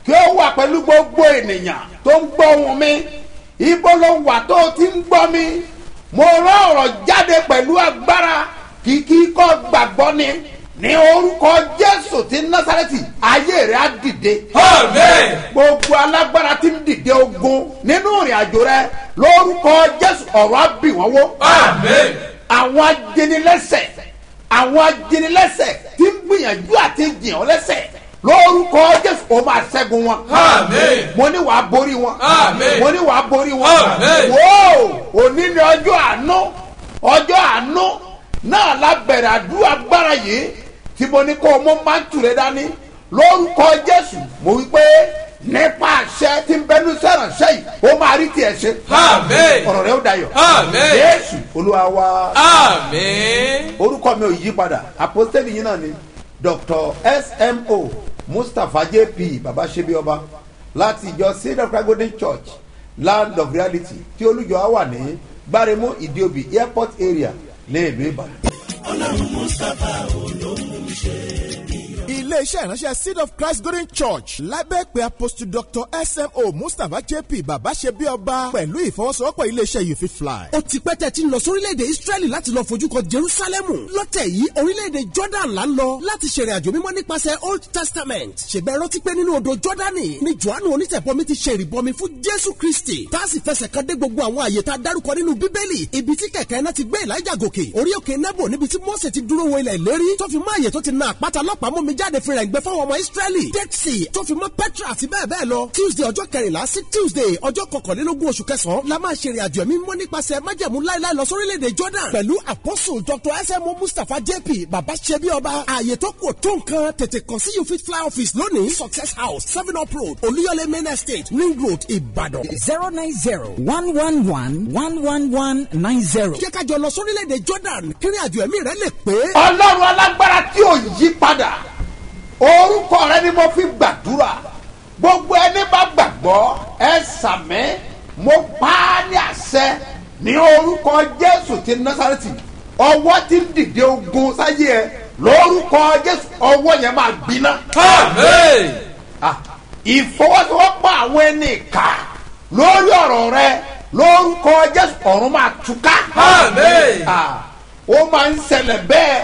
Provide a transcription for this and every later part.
kí ó wà pẹ̀lú gbogbo ènìyàn tó ń gbọ́ ohùn mi ibo ló wà tó o ti ń gbọ́ mi mo rán ọ̀rọ̀ jáde pẹ̀lú agbára kìkì kọ́ gbàgbọ́ ni ní orúkọ jésù ti násàrẹ́tì ayé rẹ̀ á dìde Amen. gbogbo alágbára tí ń dìde ogun nínú ìrìn àjò rẹ lórúkọ jésù ọ̀rọ̀ á bì wọ́n wó Amen. àwọn ajẹnilẹ́sẹ̀ àwọn ajẹnilẹ́sẹ̀ tí ń gbìyànjú àti jìn ọ́ lẹ́sẹ̀ lórúkọ jésù ó máa ṣẹ́gun wọn. Amen. mo ní wàá borí wọn. Amen. mo ní wàá borí wọn. Amen. wóò òní ni ọjọ́ àánú ọjọ́ àánú náà lábẹ̀rẹ̀ àdúrà gbára yìí tí mo ní kó o mú mántù rẹ dání lórúkọ jésù mo wí pé nípa àṣẹ tí ń bẹnu sẹ́rànṣẹ́ yìí ó máa rí tiẹ̀ ṣe. Amen. ọ̀rọ̀ rẹ ó dayọ̀. Amen. jésù olúwa wa Amen. orúkọ mi ò yí padà àpọ́sítélì yìí náà ni dr smo mustapha jp babasebioba láti ìjọ cedar cry golden church land of reality tí olùjọ á wà ní gbáremú ìdíòbí airport area ní ìlú ìbàdàn. iléeṣẹ́ ìránṣẹ́ seed of christ golden church lábẹ́ pé apostle dr smo mustapha jp bàbá ṣe bí ọba pẹ̀lú ìfọwọ́sowọ́pọ̀ iléeṣẹ́ you fit fly. ó ti pẹ́ tẹ́ ti ń lọ sórílẹ̀-èdè israẹli láti lọ fojú kan jerusalemu lọ́tẹ̀ yìí orílẹ̀-èdè jordan là ń lọ láti ṣèrìn àjò mímọ́ nípasẹ̀ old testament ṣèbẹ̀ rántí pé nínú odò jordani ni johannu onítẹ̀bọmi ti ṣe ìrìbọmi fún jésù kristi tá a sì fẹsẹ̀ kan dé gbogbo àwọn àyè tá a dárúkọ nínú bíbélì ibi tí kẹ̀kẹ́ náà ti gbé elijah gòkè orí òkè nebo níbi tí mose ti dúró wo ilẹ̀ ìlérí tó fi mọ́ àyè tó ti na àpáta lọ́pàá mú mi jáde fi rẹ̀ gbẹ fáwọn ọmọ israẹli dead sea tó fi mọ́ petra àti bẹ́ẹ̀ bẹ́ẹ̀ lọ tuesday ọjọ́ kẹrìnlá sí tuesday ọjọ́ kọkànlélógún oṣù kẹsàn-án la máa ṣèrìn àjò ẹ̀mí mímọ́ nípasẹ̀ májẹ̀mú láéláé lọ sórílẹ̀-èdè jordan pẹ̀lú apostle dr smo mustapha jp baba ṣebi ọba ààyè tó kù tó nǹkan tètè kàn sí you fit fly office lónìí success house seven up road olúyọlé main estate ring road ìbàdàn. zero nine zero one one one one one one nine zero. jẹ́ ká jọ lọ sórílẹ̀-èdè jordan kírin àjò ẹ̀mí rẹ lè pé. ọlọ́run alágbára tí ò yí padà orúkọ rẹ ni mo fi gbàdúrà gbogbo ẹni bá gbàgbọ́ ẹ sàmẹ́ mo pa á ní àṣẹ ní orúkọ jésù ti násàrẹ́tì ọwọ́ tí ń dìde ogun sáyé ẹ lórúkọ jésù ọwọ́ yẹn máa gbiná Amen. Ah, ìfọwọ́sowọ́pọ̀ àwọn ẹni ìka lórí ọ̀rọ̀ rẹ lórúkọ jésù ọ̀run máa túká. Amen. Ah, ó máa ń ṣẹlẹ̀ bẹ́ẹ̀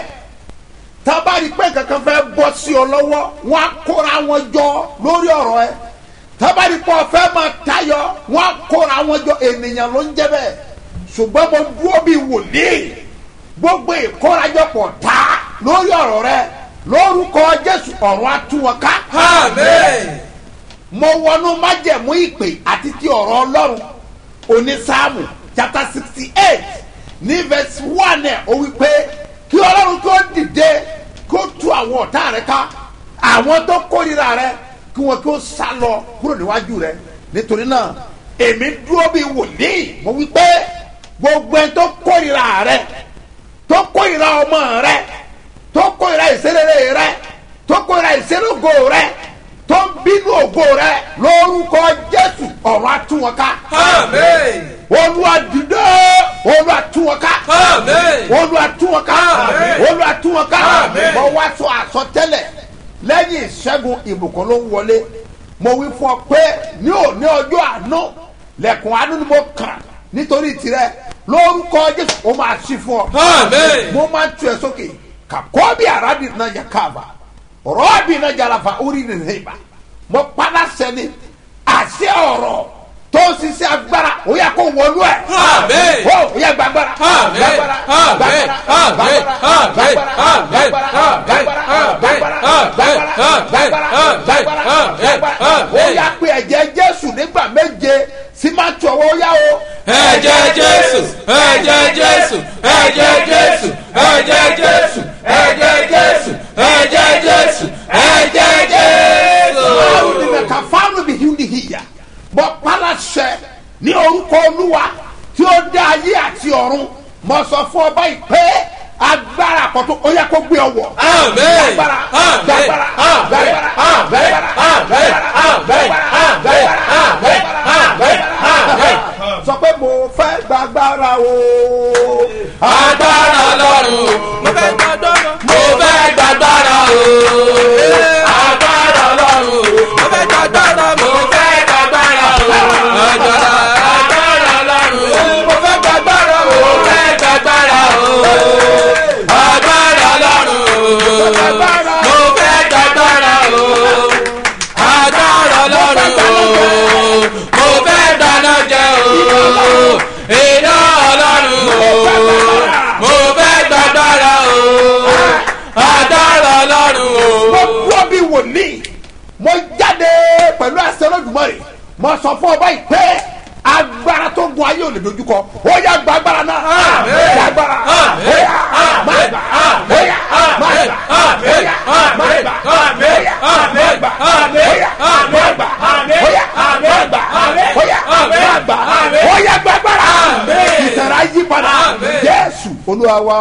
tábàrí pé kankan fẹ́ bọ́ sí ọ lọ́wọ́ wọn á kóra wọn jọ lórí ọ̀rọ̀ ẹ tábàrí pé ọ̀fẹ́ máa tayọ wọn á kóra wọn jọ ènìyàn ló ń jẹ́ bẹ́ẹ̀ ṣùgbọ́n mo dúró bíi wòlíì gbogbo ìkórajọpọ̀ ta lórí ọ̀rọ̀ rẹ lórúkọ jésù ọ̀run á tú wọn ká Amen. mo wọnú májẹ̀mú ìpè àti ti ọ̀rọ̀ ọlọ́run onísáàmù chapter sixty eight ní verse one ẹ̀ ó wí pé kí ọlọ́run kí ó dìde kí ó tú àwọn ọ̀tá rẹ ká àwọn tó kórìíra rẹ kí wọn kí ó sá lọ kúrò níwájú rẹ nítorí náà èmi dúró bíi wòlíì mo wí pé gbogbo ẹni tó kórìíra rẹ tó kórìíra ọmọ rẹ tó kórìíra ìṣerere rẹ tó kórìíra ìṣerógo rẹ tó ń bínú ògo rẹ lórúkọ jésù ọ̀run àtúwọ̀n ká. Amen. olúwa dìde olúwa túwọ̀n ká. Amen. olúwa túwọ̀n ká. Àmín. olúwa túwọ̀n ká. Àmín. mo wá sọ àsọtẹ́lẹ̀ lẹ́yìn ìṣẹ́gun ìbùkún ló ń wọlé mo wí fún ọ pé ní òní ọjọ́ àánú lẹ́kùn àánú ni mo kàn nítorí tirẹ̀ lórúkọ jésù ó máa ṣí fún ọ Amen. mo máa ń tu ẹ sókè kakọ́ bí arabi náà yẹ káàbà rọ́ọ̀bì náà jalafa orí ni nìyẹn mo padà sẹ́ni àṣẹ ọ̀rọ̀ tó ń ṣiṣẹ́ agbára ó yẹ kó wọlú ẹ̀. Amen. ó ó yẹ gbàgbára. Amen. gbàgbára Amen. gbàgbára Amen. gbàgbára Amen. gbàgbára Amen. gbàgbára Amen. gbàgbára Amen. gbàgbára Amen. gbàgbára Amen. gbàgbára Amen. gbàgbára ó Amen. yà pé ẹ̀jẹ̀ jésù nígbà méje sí máa tù ọwọ́ ó yá o. Ẹ̀jẹ̀ Jésù, ẹ̀jẹ̀ Jésù, ẹ̀jẹ̀ Jésù, ẹ̀jẹ̀ Jésù, ẹ̀jẹ̀ Jésù, ẹ̀jẹ̀ Jésù, ẹ̀jẹ̀ báwo ni Jésù. mẹka fáwọn bí hiu ni hiya bọ palasẹ ní orúkọ olúwa tí ó dá ayé àti ọ̀run mọ sọ fún ọba ìpè agbára àkọ́tún ó yẹ kó gbé ọwọ́. Amen. Gbàgbára, Amen. gbàgbára, Amen. gbàgbára, Amen. gbàgbára, Amen. gbàgbára, Amen. gbàgbára, Amen. gbàgbára, Amen. gbàgbára. Amen. sọ pé mo fẹ́ gbàgbára o. Agbára lọ́rùn, mo fẹ́ gbàgbára. Mo fẹ́ gbàgbára o. Agbára lọ́rùn, mo fẹ́ gbàgbára mo sọ fún ọ báyìí pé agbára tó gun ayé ò lè dojúkọ ó yá gba agbára náà gba agbára ó yá má gbà ó yá má gbà ó yá má gbà ó yá má gbà ó yá má gbà ó yá má gbà ó yá má gbà ó yá gba agbára ìtara yí padà jésù olúwa wa.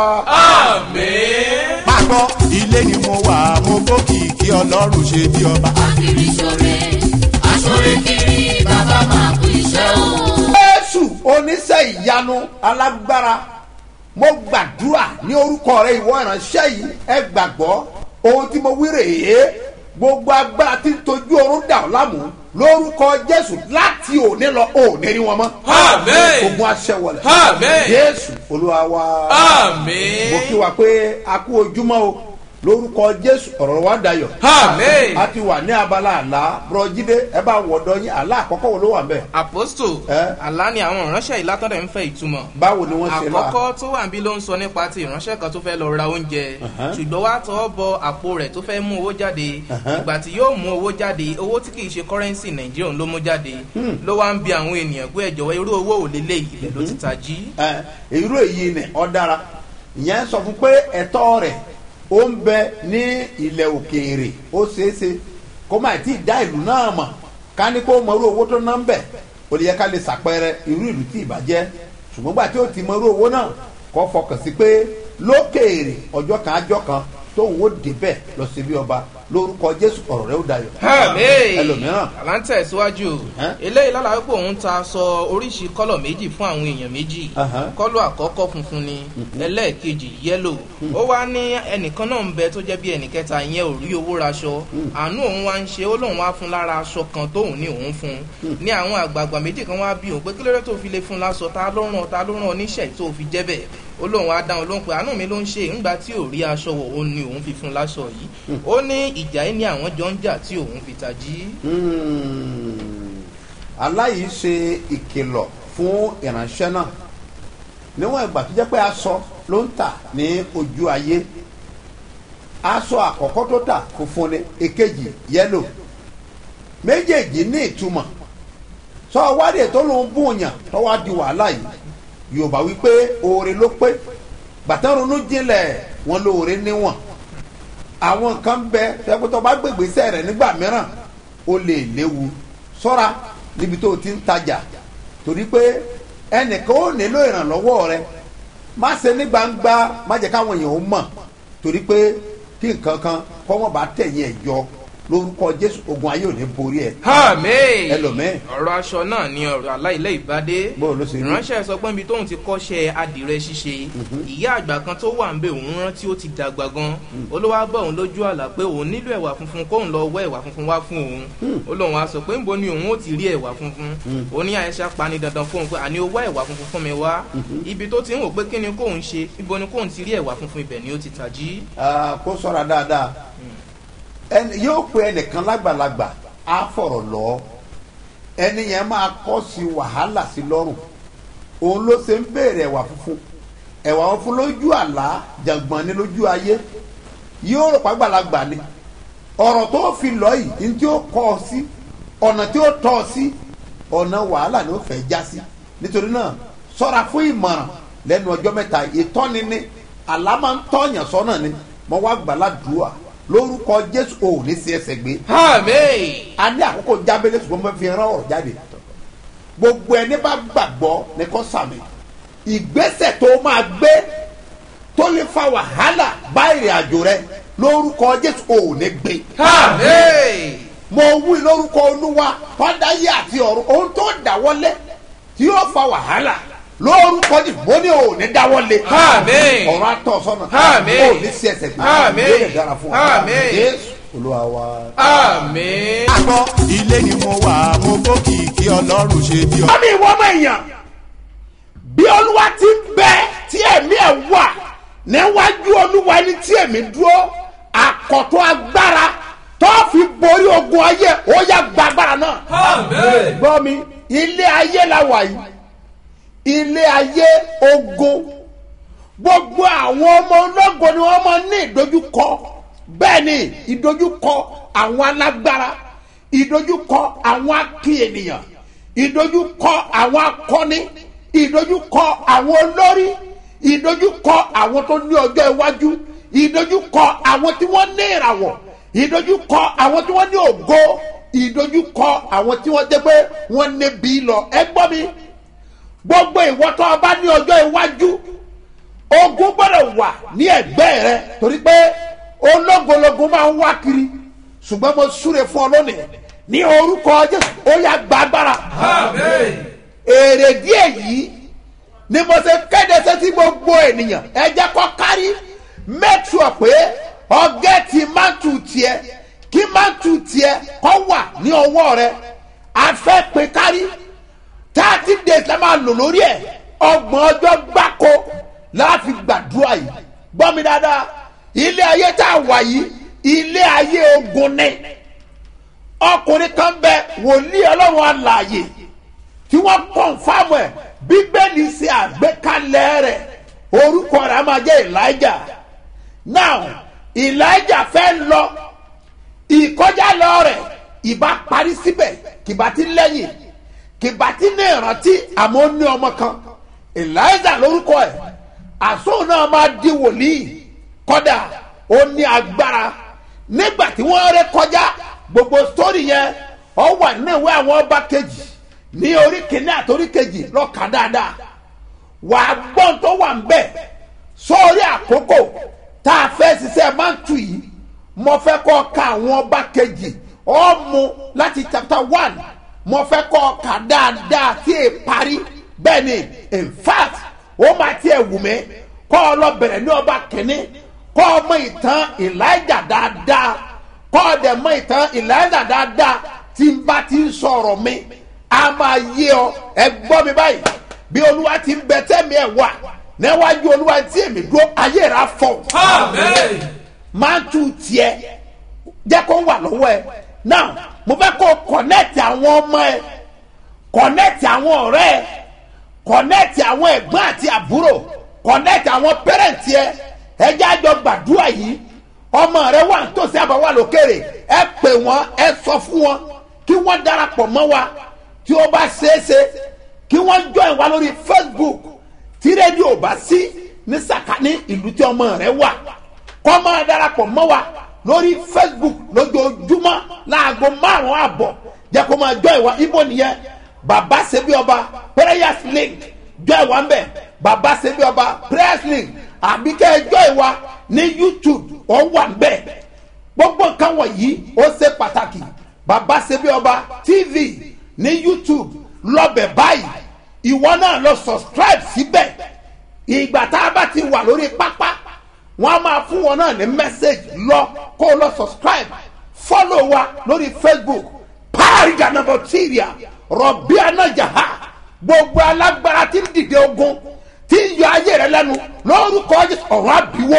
máa gbọ́ ilé ni mo wà mo gbókìkí ọlọ́run ṣe bí ọba. kiri ṣore aṣore kiri bàbá máa kú iṣẹ́ o. jésù oníṣẹ́ ìyanu alágbára mo gbàdúrà ní orúkọ rẹ ìwọ ìránṣẹ́ yìí ẹ gbàgbọ́ ohun tí mo wí rèé gbogbo agbára tí ń tojú oorun dà ọ́ láàmú lórúkọ jésù láti òní lọ òní rí wọn mọ́ Àmín. ogun aṣẹ wọlé Àmín. jésù olúwa wa Àmín. mo kí wa pé a kú ojúmọ́ o lórúkọ jésù ọ̀rọ̀ wa dayọ̀ Àmín. a ti wà ní abala àlá bùrọ̀jídé ẹ bá wọ̀dọ̀ yín àlá àkọ́kọ́ wo ló wà ń bẹ̀ aposto Eh? àlá ni àwọn ìránṣẹ́ yìí látọ̀dẹ̀ ń fẹ́ ìtumọ̀ báwo ni wọ́n ṣe là àkọ́kọ́ tó wà níbí ló ń sọ nípa ti ìránṣẹ́ kan tó fẹ́ lọ ra oúnjẹ ṣùgbọ́n wàá tọwọ́ bọ àpò rẹ̀ tó fẹ́ mú owó jáde ìgbà tí yóò mú owó jáde owó tí kìí ṣe kọ́rẹ́nsì nàìjíríà ló mú jáde ló wá ń bi àwọn ènìyàn pé ẹ̀jọ̀ irú owó ò lélẹ̀ ilẹ̀ ló ti tají. ẹ irú èyí ni ọ dára ìyẹn sọ fún pé ẹ̀tọ́ rẹ̀ ó ń bẹ ní ilẹ̀ òkèèrè ó ṣeéṣe kó má tí ì dá ìlú náà mọ̀ ká ní kó mọ irú owó tó ná ń bẹ̀ ó lè yẹ ká lè ṣàpẹẹrẹ irú ìlú tí ì bá jẹ́ ṣùgbọ́n gbà tí ó ti mọ irú owó náà kó fọkàn sí pé lókèèrè ọjọ́ kan ajọ́ kan tóun ó débẹ̀ lọ sí bí ọba lórúkọ jésù ọ̀rọ̀ rẹ̀ ó dayọ̀ ẹlòmíràn àlá ń tẹ̀síwájú Ẹ́? eléyìí lálàá pé òun ta aṣọ oríṣi kọ́lọ̀ méjì fún àwọn èèyàn méjì Ahán. kọ́lọ̀ àkọ́kọ́ funfun ni ẹlẹ́ẹ̀kejì yẹ́lò ó wá ní ẹnìkan náà ń bẹ tó jẹ́ bí ẹnìkẹta ìyẹn ò rí owó raṣọ àánú òun wá ń ṣe ó lóun wá fún lára aṣọ kan tóun ní òun fún ní àwọn àgbààgbà méjì kan wá bí òun pé kí lóore tó fi lè fún láṣọ ta ló ràn ta ló ràn oníṣẹ́ tó fi jẹ́ bẹ́ẹ̀ ó lóun wá dáhùn lóhùn pé àánú mi ló ń ṣe ńgbà tí ò rí aṣọ wọ̀ ó ní òun fi fún láṣọ yìí ó ní ìjà yìí ni àwọn jọ ń jà tí òun fi tají. aláyìí ṣe ìkìlọ̀ fún ìránṣẹ́ náà níwọ̀n ìgbà tó jẹ́ pé aṣọ ló ń tà ní ojú ayé aṣọ àkọ́kọ́ tó tà funfun ni èkejì yẹ́lò méjèèjì ní ìtumọ̀ sọ wádìí tó ló ń bùnyàn tó wá di wàhálà yìí yorùbá wípé oore ló pé bàtà ronú jinlẹ̀ wọn lóore níwọ̀n àwọn nǹkan bẹ tẹkutọ bá gbègbèsẹ rẹ nígbà mìíràn ó lè léwu ṣọ́ra níbi tó o ti ń tajà torí pé ẹnìkan ó nílò ìrànlọ́wọ́ rẹ má ṣe ní gbangba má jẹ́ káwọn èèyàn ó mọ̀ torí pé kí nǹkan kan kọ́ wọ́n bá tẹ̀yìn ẹ̀ yọ lórúkọ jésù ogun ayé ò ní borí ẹ̀. Àmín. ẹlòmíì ọ̀rọ̀ aṣọ náà ni ọ̀rọ̀ aláìlẹ̀ ìbádé. Bó ló ṣe rí? ìránṣẹ́ sọ pé ibi tóun ti kọ́ṣẹ́ adìrẹ ṣíṣe ìyá àgbà kan tó wà ń bẹ òun rántí ó ti dàgbà gan olówó bá òun lójú àlá pé òun nílò ẹ̀wà funfun kóun lọ wọ́ ẹ̀wà funfun wá fún òun ó lóun á sọ pé níbo ni òun ó ti rí ẹ̀wà funfun ó ní àyẹ̀ṣà pani dandan fóun pé àní ó wá ẹ̀wà funfun fún mi wá ibi tó ti ń wò pé kí ni kóun ṣe ibo ni kóun ti rí ẹ̀wà funfun ibẹ̀ ni ó ti tají. Ah, kó sọ́ra dáadáa ẹni yóò pe ẹnìkan lágbàlagbà á fọ̀rọ̀ lọ ẹni yẹn máa kọ́ sí wàhálà sí lọ́rùn òun ló ṣe ń béèrè ẹ̀wà funfun ẹ̀wà funfun lójú àlá jàngbọ̀n ni lójú ayé yóò rò pàgbàlagbà ni ọ̀rọ̀ tó fi lọ yìí ní tí ó kọ́ ọ sí ọ̀nà tí ó tọ́ ọ sí ọ̀nà wàhálà ni ó fẹ́ já sí nítorí náà sọ́ra fún ìmọ̀ràn lẹ́nu ọjọ́ mẹ́ta ìtọ́ni ni àlá máa ń tọ́yàn sọ́nà ni mo wá gbàládùúà lórúkọ jésù ò ní sí ẹsẹ̀ gbé Àmín. a ní àkókò jábélé ṣùgbọ́n mo fi rán ọ̀rọ̀ jáde gbogbo ẹni bá gbàgbọ́ ní kò sàmì ìgbésẹ̀ tó máa gbé tó lè fa wàhálà bá ìrìn àjò rẹ lórúkọ jésù ò ní gbé Àmín. mo wí lórúkọ olúwa tọ́dáyé àti ọ̀run ohun tó dáwọ́lé tí yóò fa wàhálà lórúkọ jésù mo ní ò ní dáwọ́lé Àmín. ọ̀rọ̀ àtọ̀ sọ́nà Àmín. ò ní sí ẹsẹ̀ gbé Àmín. yóò lè dára fún wa Àmín. jésù olúwa wa. Àmín. máa gbọ́ ilé ni mo wà mo gbókìkí ọlọ́run ṣe bí ọba. ọmọ ìwọ ọmọ èèyàn bí olúwa ti ń bẹ tí ẹ̀mí ẹ̀ wà níwájú olúwa ẹni tí ẹ̀mí dúró àkọ́tún agbára tó fi borí ogun ayé ó yá gba agbára náà. gbọ́ mi ilé ayé la wà yìí ilé ayé ogun gbogbo àwọn ọmọ ológo ni wọ́n máa ní ìdojúkọ bẹ́ẹ̀ ni ìdojúkọ àwọn alágbára ìdojúkọ àwọn akí ènìyàn ìdojúkọ àwọn akọni ìdojúkọ àwọn olórí ìdojúkọ àwọn tó ní ọjọ́ iwájú ìdojúkọ àwọn tí wọ́n ní ìràwọ̀ ìdojúkọ àwọn tí wọ́n ní ògo ìdojúkọ àwọn tí wọ́n jẹ́ pé wọ́n níbi lọ ẹ gbọ́ mi gbogbo ìwọ tó o bá ní ọjọ́ iwájú ogun gbọ́dọ̀ wà ní ẹ̀gbẹ́ rẹ torí pé ológologun máa ń wá kiri ṣùgbọ́n mo súre fún ọ lónìí ní orúkọ jésù ó yà gbàgbára èrè díẹ̀ yìí ni mo ṣe kéde sétí gbogbo ènìyàn ẹ jẹ́ kó kárí make sure pé ọgẹ́ ti mántù tiẹ̀ kí mántù tiẹ̀ kọ́ wà ní ọwọ́ rẹ afẹ́ pé kárí thirty days la máa lò lórí ẹ̀ ọgbọ̀n ọjọ́ gbáko láti gbàdúrà yìí gbọ́ mi dáadáa ilé ayé tá a wà yìí ilé ayé ogun ni ọkùnrin kan bẹ wòlíì ọlọ́run alààyè tí wọ́n kọ̀nfàmù ẹ̀ bíbélì ṣe àgbékalẹ̀ rẹ̀ orúkọ rẹ̀ á máa jẹ́ elijah now elijah fẹ́ lọ ìkọjá lọ rẹ̀ ìbá parí síbẹ̀ kìbá ti lẹ́yìn kìbá ti ní ìrántí àmọ́ ó ní ọmọ kan elijah lórúkọ ẹ̀ àsóhùn náà máa di wòlíì kọ́dà ó ní agbára nígbà tí wọ́n ré kọjá gbogbo sítórì yẹn ọ wà nínú ìwé àwọn ọba kejì ní orí kìíní àti orí kejì lọ́ka dáadáa wà á gbọ́n tó wà ń bẹ̀ sórí àkókò tá a fẹ́ ṣiṣẹ́ máa ń tù yìí mo fẹ́ kọ́ ka àwọn ọba kejì ọ́ mu láti chapter one mo fẹ́ kọ́ ka dáadáa tí è parí bẹ́ẹ̀ ni in fact ó máa tiẹ̀ wù mí kọ́ ọ lọ bẹ̀rẹ̀ ní ọba kìíní kọ́ ọ mọ ìtàn elijah dáadáa kọ́ ọ dẹ̀ mọ ìtàn elijah dáadáa tí n bá ti ń sọ̀rọ̀ mi a máa yé ọ ẹ gbọ́ mi báyìí bí olúwa ti ń bẹ tẹ́mi ẹ̀ wà níwájú olúwa tí èmi dúró ayé rà fọ máa tu tiẹ̀ jẹ́ kó wà lọ́wọ́ ẹ now mo fẹ́ kó kọ̀nẹ́ẹ̀tì àwọn ọmọ ẹ kọ̀nẹ́ẹ̀tì àwọn ọ̀rẹ́ ẹ kọ̀nẹ́ẹ̀tì àwọn ẹ̀gbọ́n àti àbúrò kọ̀nẹ́ẹ̀tì àwọn pẹ́rẹ́ǹtì ẹ ẹjẹ́ àjọ gbàdúrà yìí ọmọ rẹ wà nítòsí àbáwá lókèrè ẹ pè wọ́n ẹ sọ fún wọn kí wọ́n darapọ̀ mọ́ wa tí ó bá ṣeéṣe kí wọ́n join wa lórí facebook tí rédíò bá sí ní sàkání ìlú tí ọmọ rẹ wà kọ́ máa darapọ̀ mọ́ wa lórí facebook lójoojúmọ́ láago márùn-ún àbọ̀ jẹ́ kó máa join wa ibo nìyẹn bàbá ṣebí ọba prayers link join wa ń bẹ̀ bàbá ṣebí ọba prayers link àbí kẹ́ ẹ join wa ní youtube ọ̀ wà ń bẹ̀ gbogbo nǹkan wọ̀nyí ó ṣe pàtàkì bàbá ṣebí ọba tv ní youtube lọ́bẹ̀ báyìí ìwọ náà lọ subscribe síbẹ̀ ìgbà tá a bá ti wà lórí pápá wọn a máa fún wọn náà ní message lọ kó o lọ subscribe follow wa lórí facebook pààrìjà nàbọ tíìrìà rọbí anájàá gbogbo alágbára tí ń dìde ogun tí ń yọ ayé rẹ lẹnu lórúkọ Jésù ọ̀rọ̀ àbíwó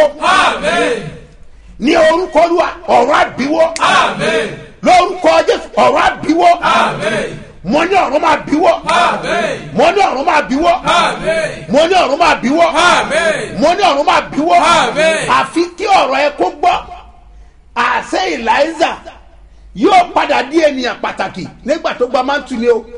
ní orúkọ olúwa ọ̀rọ̀ àbíwó lórúkọ Jésù ọ̀rọ̀ àbíwó mo ní ọ̀run máa bíwọ́ mo ní ọ̀run máa bíwọ́ mo ní ọ̀run máa bíwọ́ mo ní ọ̀run máa bíwọ́ àfi kí ọ̀rọ̀ ẹ kó gbọ́ àṣẹ eliza yóò padà di ènìyàn pàtàkì nígbà tó gba máa ń tuni o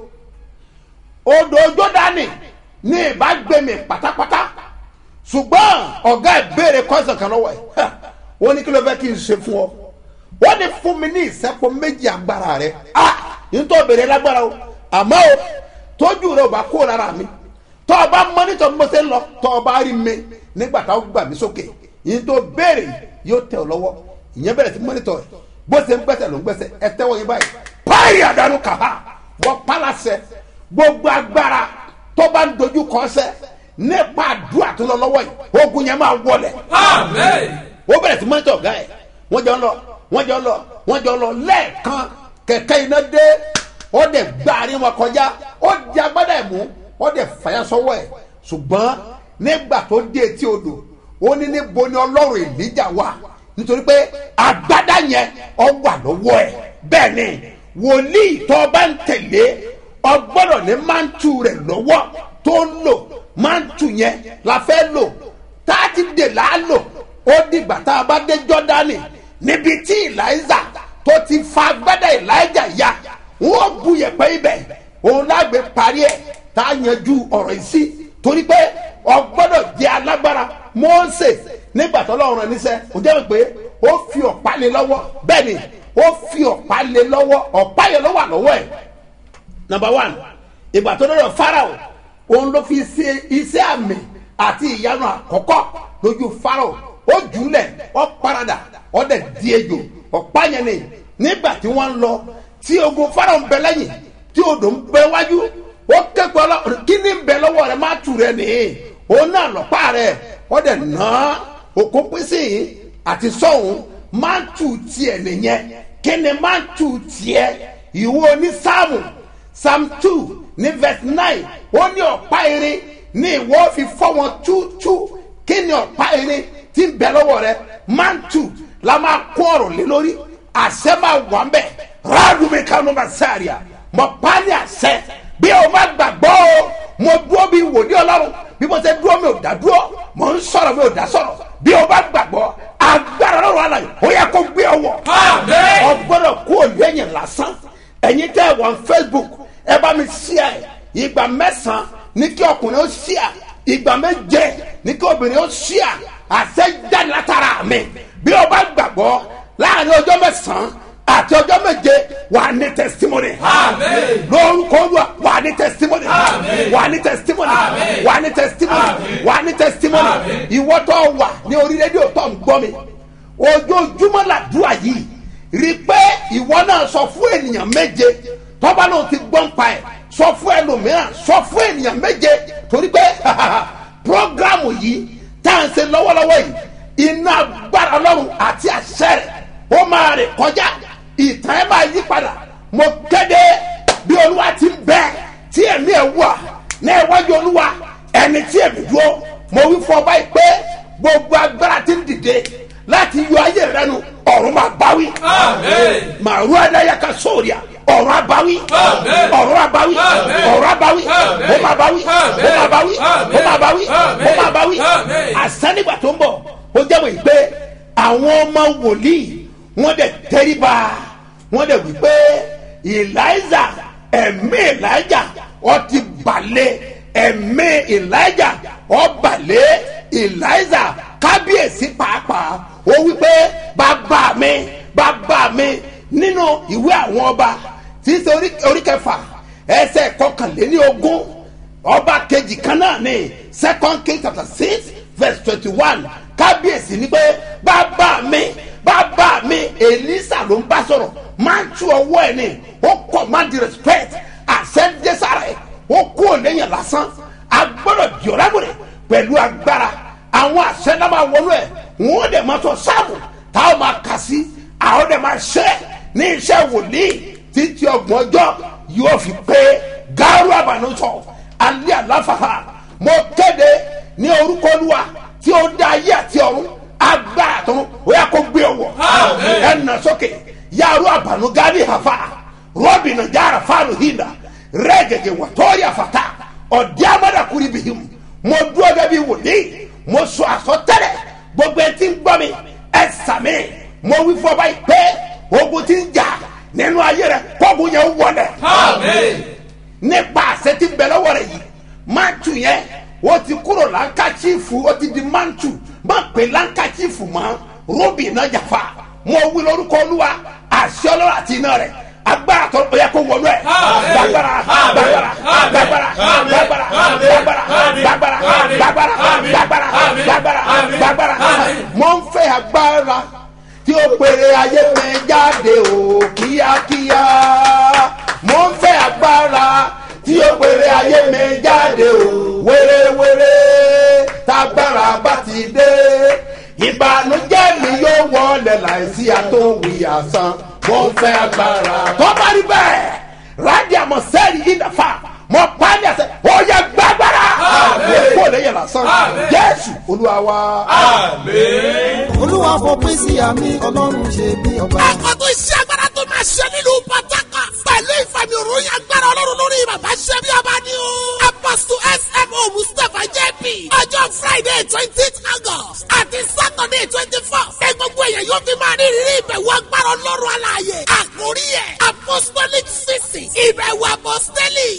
odò jọdani ní ìbágbémi pátápátá ṣùgbọ́n ọ̀gá ẹ̀ béèrè kọ́sàn kan lọ́wọ́ ẹ̀ wọ́n ní kí ló fẹ́ kí n ṣe fún ọ wọ́n ní fún mi ní ìsẹ́pọ̀ méjì agbára rẹ̀ ah nítorí obìnrin lágbára o àmọ́ o tójú rẹ ò bá kó lára mi tọ́ ọ bá mọ nítorí mo ṣe ń lọ tọ́ ọ bá rí mi nígbà táwọn gbà mí sókè yìí tó béèrè yóò tẹ̀ ọ́ lọ́wọ́ ìyẹn bẹ̀rẹ̀ sí mọ́nítọ̀ rẹ̀ bó ṣe ń gbẹ́sẹ̀ ló ń gbẹ́sẹ̀ ẹ tẹ́wọ́ yín báyìí páàrì àdánù kàá wọ́n pálásẹ̀ gbogbo agbára tó bá ń dojú kọ́ sẹ́ nípa àdúrà tó lọ lọ́wọ́ yìí ogun yẹn máa wọlẹ̀ ó bẹ̀rẹ̀ sí mọ́nítọ̀ ọ̀gá ẹ̀ wọ́n jọ ń lọ wọ́n jọ ń lọ wọ́n jọ ń lọ lẹ́ẹ̀kan kẹ̀kẹ́ iná dé ó dẹ̀ gbá àárín wọn kọjá ó di agbádá ẹ̀ mú ó dẹ̀ fàyà sọ́wọ́ ẹ̀ ṣùgbọ́n nígbà tó dé etí odò ó ní níbo ni ọlọ́run èlíjà wà nítorí pé agbádá yẹn ọ wà lọ́wọ́ ẹ̀ bẹ́ẹ̀ ni wòlíì tó bá ń tẹ̀lé ọgbọ́dọ̀ ní máńtù rẹ̀ lọ́wọ́ tó ń lò máńtù yẹn la fẹ́ lò tá a ti dè là á lò ó dìgbà tá a bá dé jọ́dánì níbi tí ìlàíza tó ti fa agbádá ìlàjà ya wọn bu yẹpẹ ibẹ òun lágbè parí ẹ̀ tá a yanjú ọ̀rọ̀ yìí sí torí pé ọgbọ́dọ̀ jẹ́ alágbára mọ́ọ́sẹ̀ nígbà tó lọ́rùn rẹ̀ níṣẹ́ kò jẹ́ pé ó fi ọ̀pá lé lọ́wọ́ bẹ́ẹ̀ ni ó fi ọ̀pá lé lọ́wọ́ ọ̀pá yẹn ló wà lọ́wọ́ ẹ̀ number one ìgbà tó lọ́dọ̀ farao òun ló fi ṣe iṣẹ́ àmì àti ìyanu àkọ́kọ́ lójú farao ó jùlẹ̀ ó parada ó dẹ̀ di ejò ọ̀pá yẹn ni nígbà tí wọ́n ń lọ tí ogun farao ń bẹ lẹ́yìn tí odò ń bẹ wájú ó kẹ́kọ̀ọ́ lọ kí ni ń bẹ lọ́wọ́ rẹ má tù rẹ nìyí òun náà lọ́pàá rẹ ó dẹ̀ ná òkú pínsìn yìí àti sọ́hún má tù tiẹ̀ nìyẹn kí ni má tù tiẹ̀ ìwọ ní sáàmù psalm two ní verse nine ó ní ọ̀pá irin ní ìwọ fi fọ́ wọn túútú kí ni ọ̀pá irin tí ń bẹ lọ́wọ́ rẹ mantu la máa kó ọ̀rọ̀ lé lórí àṣẹ máa wà ń bẹ̀ rádùmí kánú bá sáàríà mọ pálí àṣẹ bí o má gbàgbọ́ o mo dúró bí wòlíì ọlọ́run bí mo ṣe dúró mi ò dá dúró mo ń sọ̀rọ̀ mi ò dá sọ̀rọ̀ bí o bá gbàgbọ́ agbára lọ́rùn àlàyé ó yẹ kó gbé ọwọ́ Àmín. ọgbọ́dọ̀ kó o lẹ́yìn lásán ẹ̀yin tẹ́ ẹ wọ́n facebook ẹ bá mi ṣíà ẹ̀ ìgbà mẹ́sàn-án ní kí ọkùnrin ó ṣíà ìgbà méje ní kí obìnrin ó ṣíà àṣẹ jáde látara mi bí o bá gbàgbọ́ láàrin ọjọ́ mẹ́sàn-án àti ọjọ́ méje wà á ní testimony Àmín. lórúkọ olúwa wà á ní testimony Àmín. wà á ní testimony Àmín. wà á ní testimony Àmín. wà á ní testimony Àmín. ìwọ tó wà ní orí rédíò tó ń gbọ́ mi ojoojúmọ́ làdúrà yìí rí i pé ìwọ náà sọ fún ènìyàn méje tọ́ba náà ti gbọ́n pa ẹ̀ sọ fún ẹlòmíràn sọ fún ènìyàn méje torí pé programu yìí tá à ń ṣe lọ́wọ́lọ́wọ́ yìí iná agbára ọlọ́run àti àṣẹ rẹ̀ ó máa rè kọjá ìtàn ẹ̀ máa yí padà mo kéde bí olúwa ti ń bẹ tí ẹ̀mí ẹ̀ wà ní iwájú olúwa ẹni tí ẹ̀mí dúró mo wí fún ọba yìí pé gbogbo agbára ti ń dìde láti yọ ayé rẹ nu ọ̀run máa báwí Àmín. màrú adayaka sóòrìà ọ̀run abáwí Àmín. ọ̀run abáwí Àmín. ọ̀run abáwí Àmín. ó máa báwí Àmín. ó máa báwí Àmín. ó máa báwí ó máa báwí Àmín. àsánìgbà tó ń bọ̀ ó jẹ́ wòye pé àwọn ọmọ wòlíì wọ́n dẹ̀ tẹ́ríba wọ́n dẹ̀ wí pé eliza ẹ̀mí elijah ó ti balẹ̀ ẹ̀mí elijah ó balẹ̀ eliza kábíyèsí pàápàá ó wí pé bàbá mi bàbá mi nínú ìwé àwọn ọba tí í ṣe orí- orí kẹfà ẹsẹ̀ kọkànléní ogún ọba kejì kan náà ni second king chapter six verse twenty-one kábíyèsí ni pé bàbá mi bàbá mi elisa ló ń bá sọ̀rọ̀ máa ń tú ọwọ́ ẹ̀ ní ó command respect àṣẹ dẹ́sàrà ẹ̀ ó kú òléyìn lásán agbọ́dọ̀ jọ̀rábùrẹ̀ pẹ̀lú agbára àwọn àṣẹ náà máa wọnú ẹ̀ wọ́n dẹ̀ máa sọ sáàmù táwọn máa kà sí àwọn dẹ̀ máa ṣe ní iṣẹ́ wòlíì títí ọgbọ̀n ọjọ́ yóò fi pé gáárù àbànúsọ alẹ́ àláfàá mo kéde ní orúkọ olúwa tí ó dá ayé àti ọ̀run agbára tó ó yà kó gbé ọwọ́ Àmín. ẹ̀ nà sókè yàrá àbànúgádì hàfà rọ́bì nàjàrà fáàlù hìnà rẹ́gẹ̀gẹ̀ wàtọ́rì àfàtà ọ̀dí amadakuri bìhìm mo dúró dẹ́bi wòlíì mo sọ àsọtẹ́lẹ̀ gbogbo ẹ ti ń gbọ́ mi ẹ sàmì mo wí fún ọba yìí pé ogun ti ń jà nínú ayé rẹ kógun yẹn wọlé Àmín. nípa àṣẹ tí ń bẹ lọ́wọ́ rẹ̀ yìí mantu yẹn ó ti kúrò lankachifu ó ti di mantu má pè lankachifu mọ́ róbì iná jàfa mo wí lórúkọ olúwa àṣẹ ọlọ́run àti iná rẹ̀ agbára tó yẹ kó wọnú ẹ̀ Àmín. gbàgbára gbàgbára Àmín. gbàgbára Àmín. gbàgbára Àmín. gbàgbára Àmín. gbàgbára Àmín. gbàgbára Àmín. gbàgbára Àmín. gbàgbára Àmín. gbàgbára Àmín. mo ń fẹ́ agbára tí ó pèrè ayé mi jáde o kíákíá mo ń fẹ́ agbára tí ó pèrè ayé mi jáde o wéréwéré tágbára bá ti dé ìbànújẹ́ mi yóò wọlé láìsí àtòwì àsán mo ń fẹ́ agbára tó bá rí bẹ́ẹ̀ rádìí àmọ́ sẹ́ẹ̀rì yìí dàfà mo pa á ní àṣẹ ó yẹ gbàgbára Àmín. kó lè yẹ lásán Àmín. jésù olúwa wa. Àmín. olúwa fòpin sí àmì ọlọ́run ṣe bí ọba. àkọ́tún iṣẹ́ agbára tó máa ṣe nílùú pàtàkì pẹ̀lú ìfàmì òròyìn agbára ọlọ́run lórí bàbá ṣe bí ọba ní o. apostle smo mustapha jp ọjọ́ friday twenty august àti saturday twenty four ní gbogbo èèyàn yóò fi máa ní ìrírí ìbẹ̀wò agbára ọlọ́run aláàyè. àkórí ẹ̀ apostolic sisi ìbẹ̀wò apostolic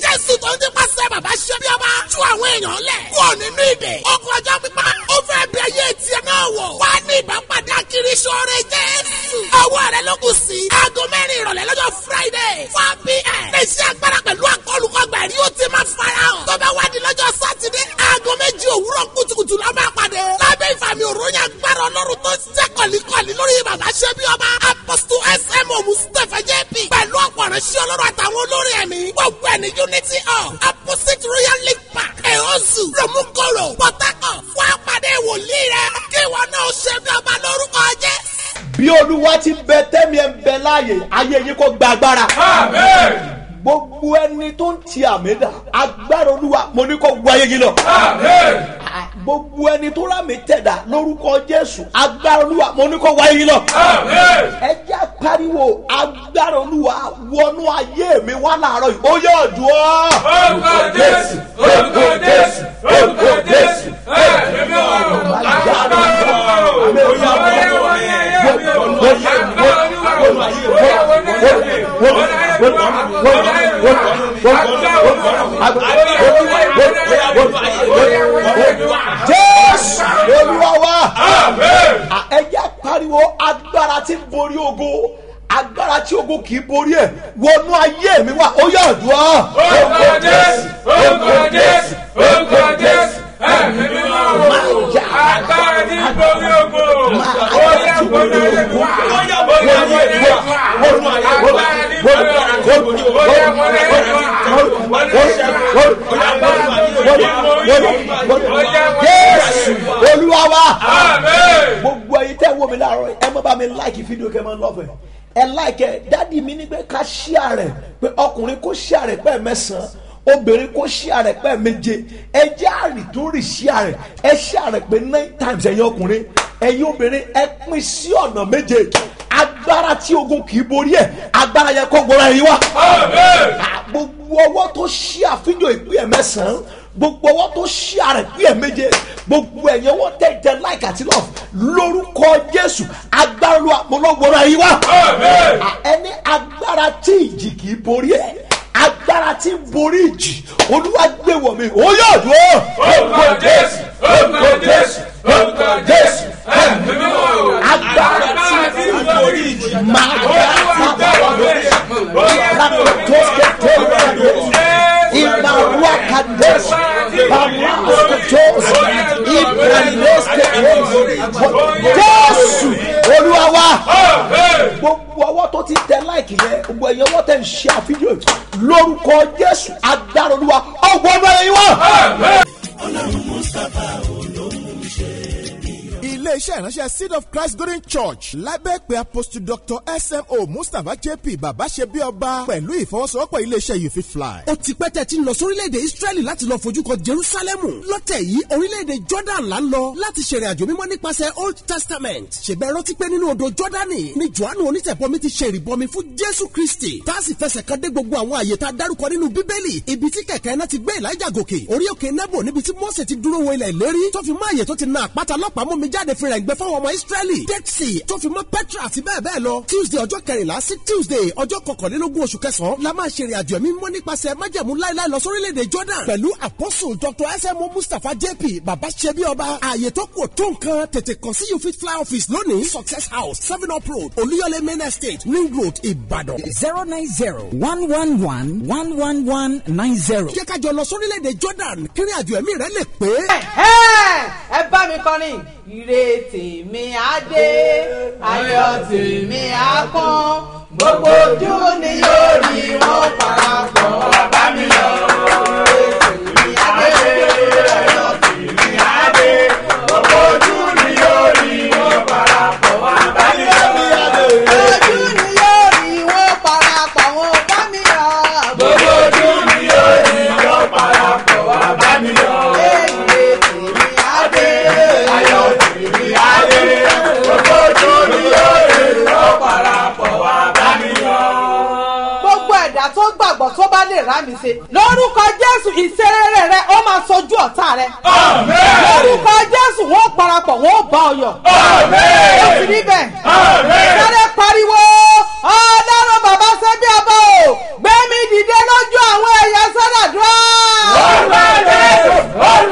yàn án lẹ̀. kúrò nínú ìdè. ogun ọjọ́ pípa. ó fẹ́ bí ayé tiẹ̀ náà wọ̀. wá ní ìbápadà kiri sóore jésù. ọwọ́ rẹ ló kù sí. aago mẹ́rin ìrọ̀lẹ́ lọ́jọ́ friday four pm. iléeṣẹ́ agbára pẹ̀lú akọlùkọgbà ẹ̀rí ó ti máa fara hàn. tó bá wá di lọ́jọ́ sátidé. aago méjì òwúrọ̀ kùtùkùtù la máa pàdé. lábẹ́ ìfàmì òròyìn agbára ọlọ́run tó ṣiṣẹ́ kọ̀líkọ̀lí lórí bàbá ṣẹ́bí ọba. apọ́sítù smo mustapha jp. pẹ̀lú ọ̀pọ̀ ìránṣẹ́ ọlọ́run àtàwọn olórí ẹ̀mí. gbogbo ẹ̀ ní unity hall opposite royal league park. ẹ̀hónzù romukoro port harcourt. wá pàdé wòlíì rẹ. kí ìwọ náà ṣe bí ọba lórúkọ jẹ́. bí olúwa ti bẹ tẹ́mi ẹ̀ ń bẹ láàyè ayé yìí kò gba agbára. Amen. gbogbo ẹni tó ń ti àmì dà agbára olúwa mo ní kó wọ ayé yìí lọ. Amen. gbogbo ẹni tó rámì tẹ̀dà lórúkọ jésù agbára olúwa mo ní kó wọ ayé yìí lọ. Amen. ẹ jẹ́ pariwo agbára olúwa wọnú ayé mi wá láàárọ̀ yìí ó yọ̀ ọ̀dùn ọ́. Orúkọ Jésù, orúkọ Jésù, orúkọ Jésù. Ẹ̀mí mi wà lọ. Agbára Ọlọ́run. Bóyá wọlé wọlé ẹ̀yẹ mi ò. Agbára Olúwa ló wà yìí. Bóyá wọlé ẹ̀yẹ mi. Wọlé ẹ̀yẹ mi wà. Wọlé ẹ̀yẹ mi wà. Agbára Olúwa. Agbára Olúwa. Bóyá wọlé ẹ̀yẹ mi wà. jésù olúwa wá. Amen. À, ẹ jẹ́ pariwo agbára tí ń borí ogo agbára tí ogo kì í borí ẹ̀ wọnú ayé mi wá ó yọ̀ ọ̀dùn ọ́. Orúkọ Jésù, orúkọ Jésù, orúkọ Jésù. Ẹ̀mí mi wà lọ. Agbára tí ń borí ogo. Bóyá wọlé ẹ̀yẹ mi wà. Bóyá wọlé ẹ̀yẹ mi wà. Agbára tí ń borí ogo. Bóyá wọlé ẹ̀yẹ mi wà. Wọlé ẹ̀yẹ mi wà. Agbára tí ń borí ogo. Bóyá wọlé jésù ẹ̀yẹ mi wà. olúwa wá. Amen. gbogbo ẹyin tẹ́ wo mi láàárọ̀ ẹ má bá mi láìkì fídíò kẹ́ ẹ má lọ́fẹ̀ ẹ láìkì ẹ dádì mi ní pé ká ṣíà rẹ̀ pé ọkùnrin kó ṣíà rẹ̀ pẹ́ mẹ́sàn-án obìnrin kó ṣíà rẹ̀ pẹ́ méje ẹ jẹ́ àrì tó rì ṣíà rẹ̀ ẹ ṣíà rẹ̀ pé nine times ẹ̀yin ọkùnrin ẹ̀yin obìnrin ẹ pín sí ọ̀nà méje agbára tí ogun kì í borí ẹ̀ agbára yẹn kọ́ gbọ́ra yín wá Amen. gbogbo ọwọ́ tó ṣí àfihàn ìpín ẹ̀ mẹ́sàn-án gbogbo ọwọ́ tó ṣí àrẹ̀ ìpín ẹ̀ méje gbogbo ẹ̀yẹ wọ́n tẹ̀ jẹ́ láìka àti lọ́f lórúkọ jésù agbára lu àpolówóra yìí wá. Amen. ẹni agbára tí ìjì kì í borí ẹ̀ agbára tí ń borí ìjì olúwa gbé wọ̀ mí ó yọ̀ dúró. Orúkọ Jésù, orúkọ Jésù, orúkọ Jésù. Ẹ̀mí mi wà lọ. agbára tí ń borí ìjì máa Imarua Kadesh, Bamuskos, Ibraniskos, Jésù Olúwa wa. Amen. Gbogbo ọwọ́ tó ti tẹ láìkì yẹn, gbogbo ẹ̀yẹ ọwọ́ tẹ̀ ń ṣe àfihàn lórúkọ Jésù agbára Olúwa ọgbọ́n ọdún ẹ̀yìn wá. Amen. ilé-iṣẹ́ ìránṣẹ́ seed of christ golden church lábẹ́ pé apostle dr smo mustapha jp bàbá ṣe bí ọba pẹ̀lú ìfọwọ́sowọ́pọ̀ ilé-iṣẹ́ you fit fly. ó ti pẹ́ tẹ́ ti ń lọ sórílẹ̀-èdè israẹli láti lọ fojú kan jerusalemu lọ́tẹ̀ yìí orílẹ̀-èdè jordan là ń lọ láti ṣèrìn àjò mímọ́ nípasẹ̀ old testament ṣègbẹ́ rántí pé nínú odò jordani ni johannu onítẹ̀bọmi ti ṣe ìrìbọmi fún jésù kristi tá a sì fẹsẹ̀ kan dé gbogbo àwọn àyè tá a dárúkọ nínú bíbélì ibi tí kẹ̀kẹ́ náà ti gbé elijah gòkè orí òkè nebo níbi tí mose ti dúró wo ilẹ̀ ìlérí tó fi mọ́ àyè tó ti na àpáta lọ́pàá mú mi jáde fi rẹ̀ ń gbẹ fáwọn ọmọ israẹli dead sea tó fi mọ́ petra àti bẹ́ẹ̀ bẹ́ẹ̀ lọ tuesday ọjọ́ kẹrìnlá sí tuesday ọjọ́ kọkànlélógún oṣù kẹsàn-án la máa ṣe ìrìnàjò ẹ̀mí mọ́ nípasẹ̀ májẹ̀mú láíláí lọ sórílẹ̀-èdè jordan pẹ̀lú apostle dr smo mustapha jp baba ṣebi ọba ààyè tó kù tó nǹkan tètè kàn sí you fit fly office lónìí success house seven up road olúyọlé main estate ring road ìbàdàn. zero nine zero one one one one one one nine zero. jẹ́ ká jọ lọ sórílẹ̀-èdè jordan kírin àjò ẹ̀mí rẹ̀ lè pé. ẹ bá mi kọrin ire tèmi á dé ayọ̀ tèmi á kún gbogbo ojú ni yóò rí wọn parapọ̀ wá bá mi lọ. Ire tèmi á dé, ayọ̀ tèmi á dé, gbogbo ojú ni yóò rí wọn parapọ̀ wá bá mi lọ. Ojú ni yóò rí wọn parapọ̀ wá bá mi lọ. Gbogbo ojú ni yóò rí wọn parapọ̀ wá bá mi lọ. Ire tèmi á dé, ayọ̀ tèmi á dé, gbogbo ojú ni yóò rí wọn parapọ̀ wá bá mi lọ. Gbogbo ẹ̀dá tó gbàgbọ́ tó bá lè rá mi ṣe. Lórúkọ Jésù ìṣeré rẹ ó máa sojú ọ̀tá rẹ. Amen. Lórúkọ Jésù wọn ó parapọ̀ wọn ó bá ọ yọ̀. Amen. Ó sì níbẹ̀. Amen. Sáré pariwo ọlọ́run bàbá ṣẹ́bí ọba o gbé mi dìde lójú àwọn ẹ̀yà sọ́dàdúrà. Orúkọ Jésù, orúkọ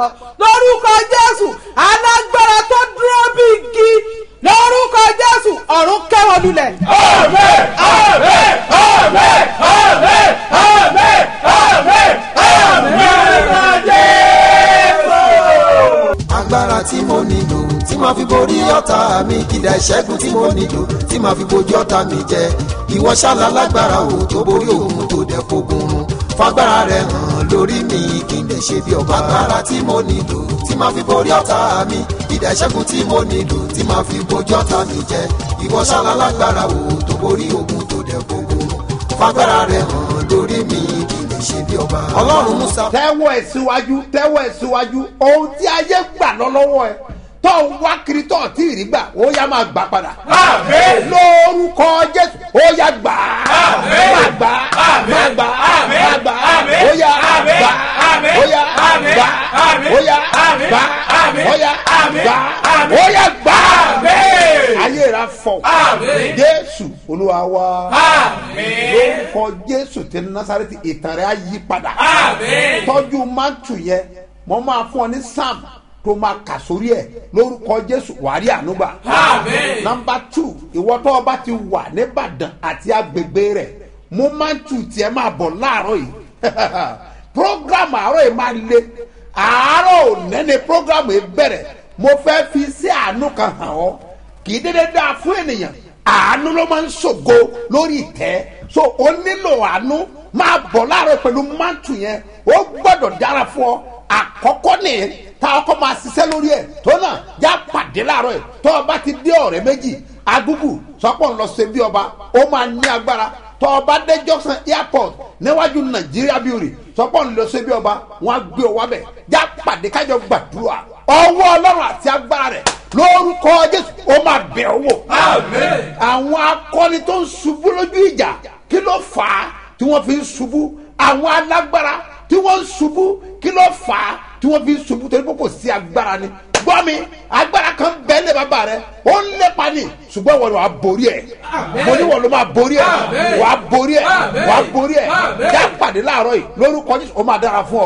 gbàgbọ́ lórúkọ jésù alágbára tó dúró bí igi lórúkọ jésù ọ̀run kẹ́wọ́ lulẹ̀. agbára tí mo nílò tí màá fi borí ọ̀tá mi kìdá ìṣẹ́gun tí mo nílò tí màá fi bojú ọ̀tá mi jẹ ìwọ ṣáàlà lágbára o tó borí òun tó dẹ̀ fogun run fagbára rẹ hàn lórí mi kí n lè ṣe bí ọba agbára tí mo nílò tí màá fi borí ọ̀tá mi kìdá ìṣẹ́gun tí mo nílò tí màá fi bojú ọ̀tá mi jẹ ìwọ ṣáàlà lágbára o tó borí òun tó dẹ̀ fogun run fagbára rẹ hàn lórí mi kí n lè ṣe bí ọba ọlọ́run musa. tẹ́wọ́ ẹ̀ síwájú tẹ́wọ́ ẹ̀ síwájú ohun tí ayé gbà lọ lọ́wọ́ ẹ tó ń wá kiri tó tí ì rí gbà ó yá máa gbà padà. lórúkọ jésù ó yá gbà á máa gbà á máa gbà á máa gbà á ó yá gbà á ó yá gbà á ó yá gbà á ó yá gbà á ó yá gbà á. ayé rà fọ jésù olúwa wá lórúkọ jésù tí nasareti ìtàn rẹ̀ á yí padà tọ́jú mántù yẹn mo máa fún ọ ní sam tó máa kà sórí ẹ lórúkọ jésù wàrí ànúgbà. nọmba two ìwọ tó o bá ti wà nìbàdàn àti agbègbè rẹ mo máa ń tu tiẹ̀ máa bọ̀ láàárọ̀ yìí program àárọ̀ yìí máa le àárọ̀ òní ni program yìí bẹ̀rẹ̀ mo fẹ́ fi sí àánú kan hàn ọ́ kì í dédé dáa fún ènìyàn àánú ló máa ń ṣògo lórí ìtẹ́ so o nílò àánú máa bọ̀ láàárọ̀ pẹ̀lú mántù yẹn ó gbọ́dọ̀ dára fún ọ àkọ́kọ́ nìyẹn tá a kọ́ máa ṣiṣẹ́ lórí ẹ̀ tó náà já pàdé láàárọ̀ ẹ̀ tó o bá ti dé ọ̀rẹ́ méjì agúgù sọ́pọ̀ ń lọ ṣe bí ọba ó máa ní agbára tó o bá dé junction airport níwájú nàìjíríà bíórì sọ́pọ̀ ń lọ ṣe bí ọba wọn á gbé ọ wábẹ̀ já pàdé kájọ gbàdúrà ọwọ́ ọlọ́run àti agbára rẹ̀ lórúkọ jésù ó máa bẹ̀ ọ́ wò. àwọn akọni tó ń ṣubú lójú ìjà kí ló fà á tí wọ́n fi ń ṣubú àwọn alágbára tí wọ́n ń ṣubú kí ló fà á tí wọ́n fi ń ṣubú torí pé kò sí agbára ni gbọ́ mi agbára kan bẹ́ẹ̀ lé bàbá rẹ ó ń lépa ni ṣùgbọ́n wọn ni wàá borí ẹ̀ mo ní wọn ló máa borí ẹ̀ wàá borí ẹ̀ wàá borí ẹ̀ já pàdé láàárọ̀ yìí lórúkọ jésù ó máa dára fún ọ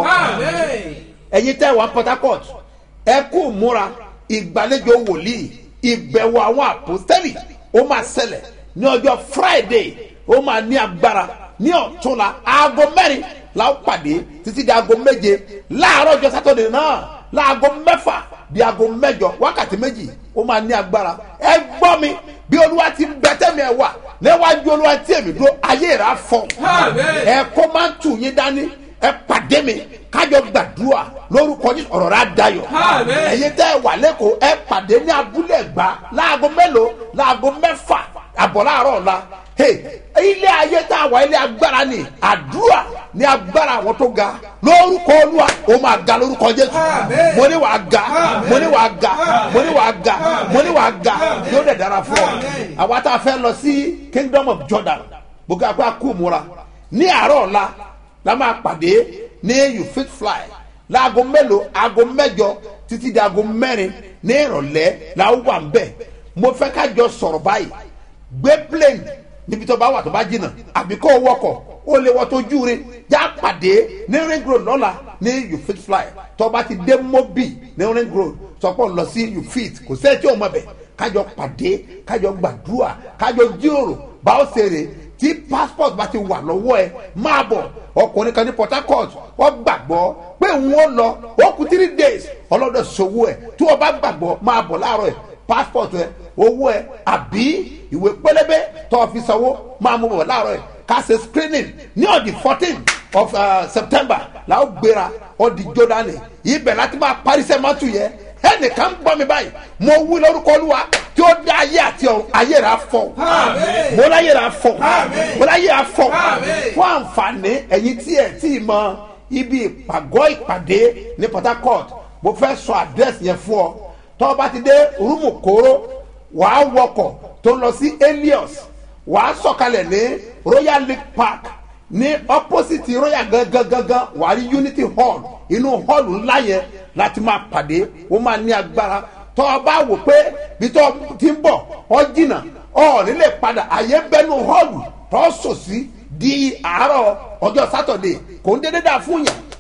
ẹ̀yin tẹ́ wà port harcourt ẹ kú múra ìgbàlejò wòlíì ìbẹ̀wò àwọn àpòstẹ́lì ó máa ṣẹlẹ̀ ní ọjọ́ friday ó máa ní agbára ní ọ̀túnla aago mẹ́rin la ó pàdé títí di aago méje láàárọ̀ ọjọ́ sátọ̀dẹ̀ náà láago mẹ́fà di aago mẹ́jọ wákàtí méjì ó máa ní agbára ẹ gbọ́ mi bí olúwa ti bẹ tẹ́mi ẹ wà níwájú olúwa tí èmi dúró ayé rà fọ ẹ kó máa ń tù yín dání ẹ pàdé mi kájọ gbàdúrà lórúkọ yín ọ̀rọ̀ rà dayọ̀ ẹ̀yin tẹ́ ẹ wà lẹ́kọ̀ọ́ ẹ pàdé ní abúlé ẹ̀gbá láago mélòó láago mẹ́fà àbọ̀ láàárọ̀ ọ̀la ilé ayé tá a wà ilé agbára ni àdúrà ní agbára àwọn tó ga lórúkọ olúwa ó máa ga lórúkọ jésù mo ní wàá ga mo ní wàá ga mo ní wàá ga mo ní wàá ga yóò dẹ̀ dára fún ọ àwa tá a fẹ́ lọ sí kingdom of jordan gbogbo àpò àkó múra ní àárọ̀ ọ̀la la máa pàdé ní you fit fly láago mélòó aago mẹ́jọ títí di aago mẹ́rin ní ìrọ̀lẹ́ la ó wà ń bẹ̀ mo fẹ́ ká jọ sọ̀rọ̀ báyìí gbé plane níbi tó bá wà tó bá jìnnà àbí kó o wọkọ̀ ó lè wọ tó júure já pàdé ní ring road lọ́la ní you fit fly tó bá ti dé mobi ní ring road sọpọ̀ lọ sí you fit kò sẹ́ẹ̀ tí o mọ̀ bẹ̀ kájọ pàdé kájọ gbàdúrà kájọ jíròrò bá ó ṣeré tí passport bá ti wà lọ́wọ́ ẹ máa bọ̀ ọkùnrin kan ní port harcourt wọ́n gbàgbọ́ pé wọ́n lọ ó kú three days ọlọ́dọ̀ sowó ẹ̀ tí wọ́n bá gbàgbọ́ máa bọ̀ láàárọ̀ ẹ̀ passport ẹ owó ẹ àbí ìwé pélébé tó fi sanwó máa mú bọ̀ láàárọ̀ ẹ̀ ká ṣe screening ní ọ̀dì fourteen of uh, september la ó gbéra ọ̀dì jordan ibẹ̀ láti máa parí sẹ́mọ́tù yẹn ẹnìkan gbọ́ mi báyìí mo wí lórúkọ olúwa tí ó dá ayé àti ọ̀run ayé rà fọ mo láyé rà fọ mo láyé rà fọ fún àǹfààní ẹ̀yin tí ẹ̀ tí ì mọ ibi ìpàgọ́ ìpàdé ní port harcourt mo fẹ́ sọ àdírẹ́sì yẹn fún ọ tọ́ bá ti dé rúmù kóró wàá wọkọ̀ tó ń lọ sí elios wàá sọ̀kalẹ̀ ní royal league park ní opposite royal gangan gangan wàá rí unity hall inú hall ńlá yẹn láti máa pàdé ó máa ní agbára tọ́ ọ bá wò pé bí tọ́ ti ń bọ̀ ọ jìnnà ọ nílé padà àyè bẹ́nu hall tọ́ sòsí di àárọ̀ ọjọ́ sátọ̀dé kò ń dédé dà fún yàn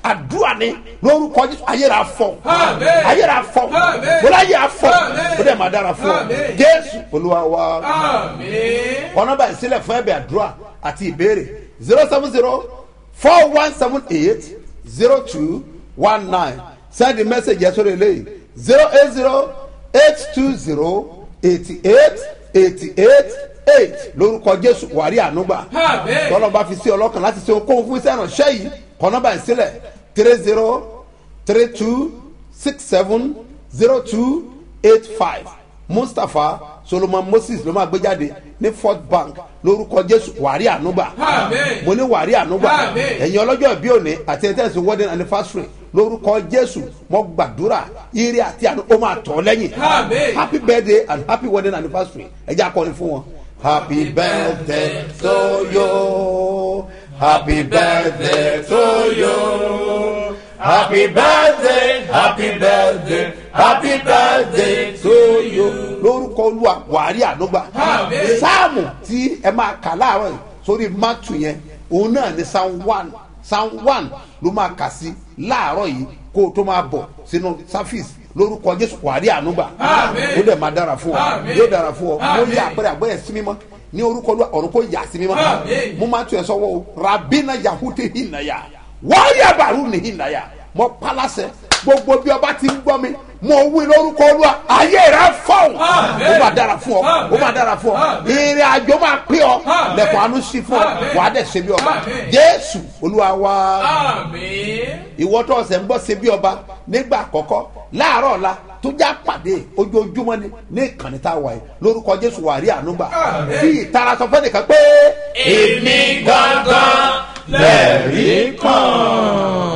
àdúrà ni lórúkọ jésù ayéra fọ Àmín. ayéra fọ Àmín. bọ́lá ayé afọ Àmín. ó dẹ̀ máa dára fún ọ Àmín. jésù olúwa wa Àmín. ọ̀nà báyìí sílẹ̀ fún ẹ̀bẹ̀ àdúrà àti ìbéèrè zero seven zero four one seven eight zero two one nine send the message yẹn sórí eléyìí zero eight zero eight two zero eighty eight eighty eight eight lórúkọ jésù wàrí ànúgbà Àmín. tọ́lọ́ bá fi sí ọlọ́kàn láti ṣe okòwò fún iṣẹ́ ìrànṣẹ́ yìí kọ́nà báyìí sílẹ̀ three zero three two six seven zero two eight five mustapha solomon moses ló máa gbé jáde ní fort bank lórúkọ jésù wàrí ànúgbà Àmín. mo ní wàrí ànúgbà Àmín. ẹ̀yin ọlọ́jọ́ ìbí òní àti ẹ̀tẹ́sì wedding anniversary lórúkọ jésù mo gbàdúrà ire àti àánú ó máa tọ̀ ọ́ lẹ́yìn Àmín. happy birthday and happy wedding anniversary ẹ jẹ́ akọrin fún wọn. happy birthday to you happy birthday to you happy birthday happy birthday happy birthday to you. lórúkọ olúwa wàrí ànúgbà Àmín. sáàmù tí ẹ máa kà láàárọ̀ yìí sórí mátù yẹn òun náà ní psalm one psalm one ló máa kà sí láàárọ̀ yìí kó o tó máa bọ̀ sínú sáfíìsì lórúkọ jésù wàrí ànúgbà Àmín. ó dẹ̀ máa dára fún ọ Àmín. yóò dára fún ọ mo Àmín. yí àpẹẹrẹ àgbẹ̀yẹ sí mímọ́ ní orúkọ olúwa ọ̀run kò yà sí mímọ́ Àmín. mo máa tún ẹ sọ́wọ́ o rabina yahudi hinaya wáyà bàrú ni hinaya mo palasẹ gbogbo bí ọba ti ń gbọ́ mi mo wí lórúkọ olúwa ayé rẹ fọ́ọ̀n Àmín. ó máa dára fún ọ ó máa dára fún ọ Àmín. ìrìn àjò máa pín ọ Àmín. lẹ̀kùn àánú sí fún ọ Àmín. wàá dẹ̀ ṣe bí ọba Àmín. jésù olúwa wa Àmín. ìwọ tó ọsẹ ń bọ ṣe bí ọba nígbà àkọ́kọ́ láàárọ̀ ọ̀la tó já pàdé ojoojúmọ́ ni ní ìkànnì tá a wà yìí lórúkọ jésù wà rí àánú gbà Àmín. bí ìtara sọ fẹ́ nìkan pé. Èmi gangan lẹ̀rí kan.